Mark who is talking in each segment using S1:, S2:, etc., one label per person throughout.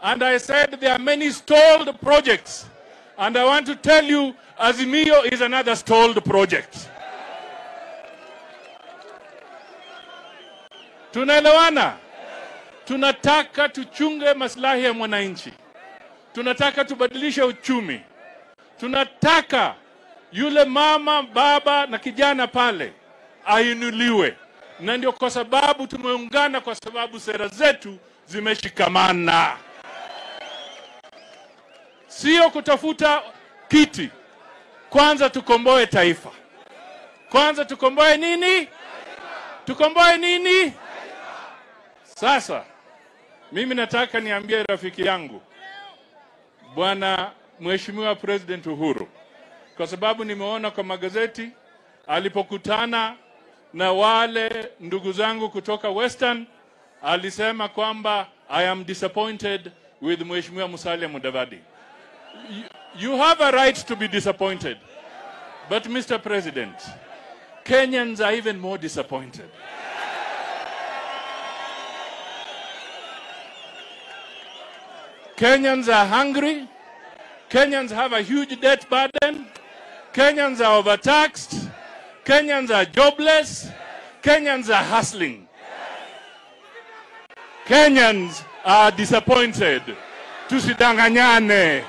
S1: And I said there are many stalled projects. And I want to tell you, Azimio is another stalled project. Tunaelewana? Tunataka tuchunge maslahi ya mwananchi. Tunataka tubadilishe uchumi. Tunataka yule mama, baba na kijana pale ainuliwe, na ndio kwa sababu tumeungana, kwa sababu sera zetu zimeshikamana, sio kutafuta kiti. Kwanza tukomboe taifa, kwanza tukomboe nini? Tukomboe nini? Sasa mimi nataka niambie rafiki yangu Bwana Mheshimiwa President Uhuru, kwa sababu nimeona kwa magazeti alipokutana na wale ndugu zangu kutoka Western, alisema kwamba I am disappointed with Mheshimiwa Musalia Mudavadi. You, you have a right to be disappointed. But Mr. President, Kenyans are even more disappointed. Kenyans are hungry. Kenyans have a huge debt burden. Kenyans are overtaxed. Kenyans are jobless. Kenyans are hustling. Kenyans are disappointed. Tusidanganyane.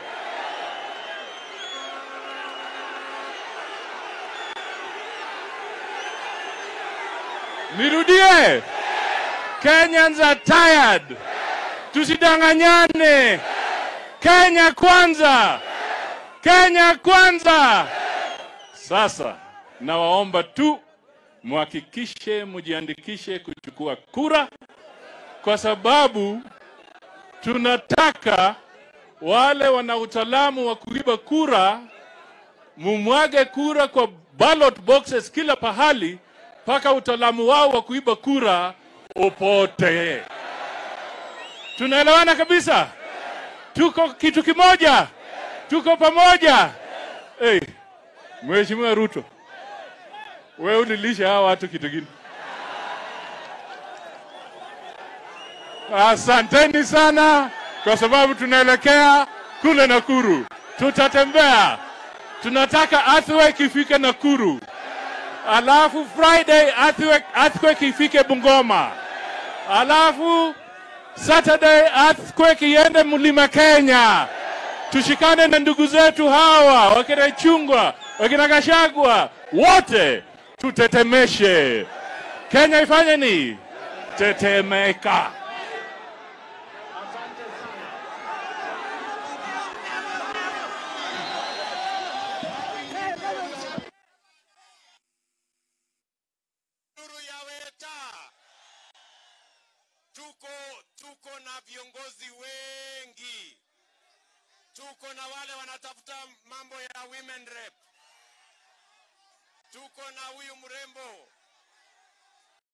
S1: Nirudie. Kenyans are tired. Tusidanganyane. Kenya kwanza. Kenya kwanza. Sasa nawaomba tu muhakikishe mujiandikishe kuchukua kura, kwa sababu tunataka wale wana utaalamu wa kuiba kura mumwage kura kwa ballot boxes kila pahali, mpaka utaalamu wao wa kuiba kura upote. Tunaelewana kabisa? Tuko kitu kimoja, tuko pamoja. Hey, Mheshimiwa Ruto, wewe ulilisha hawa watu kitu gani? Asanteni sana, kwa sababu tunaelekea kule Nakuru, tutatembea. Tunataka earthquake ifike Nakuru, alafu Friday earthquake, earthquake ifike Bungoma, alafu Saturday earthquake iende mlima Kenya. Tushikane na ndugu zetu hawa wakina Chungwa, wakina Gashagwa, wote tutetemeshe Kenya. Ifanye ni tetemeka.
S2: Nuru ya Weta, tuko tuko na viongozi wengi, tuko na wale wanatafuta mambo ya women rep, tuko na huyu mrembo